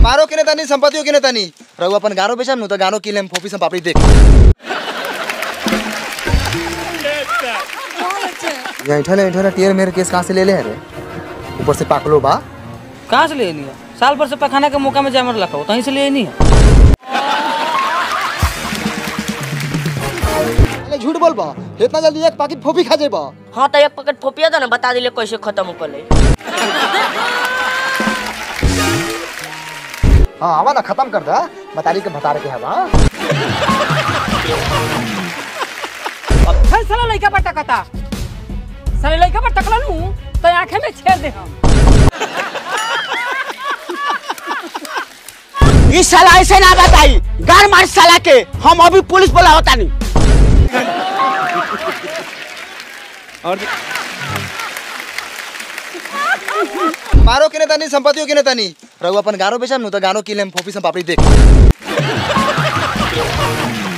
मारो के नेता नहीं संपत्तियों के नेता नहीं रहू अपन गानो बेचम नु तो गानो किले हम फोपी से पापड़ी देख ये इठले इठले टीयर मेरे केस कहां से ले ले रे ऊपर से पाकलो बा कहाँ से ले नहीं है साल भर से पखाना के मौका में जामर लखा तहीं से ले नहीं है अरे झूठ बोल बा इतना जल्दी एक पैकेट फोपी खा जेबा हाँ तो एक पैकेट फोपिया था ना बता दिले कैसे खत्म कर ले हां आवा ना खत्म कर दा बताली के बता रहे हवा फिर साला लइका पर टकता साले लइका पर टकला नू तो आंखें में छेद दे हम इस साला ऐसे ना बताई गार मार साला के हम अभी पुलिस बुलावता नहीं मारो के नेता नहीं संपत्तियों के नेता नहीं रहू अपन गानो बेचम नु तो गानो किले हम फोपी से पापड़ी देख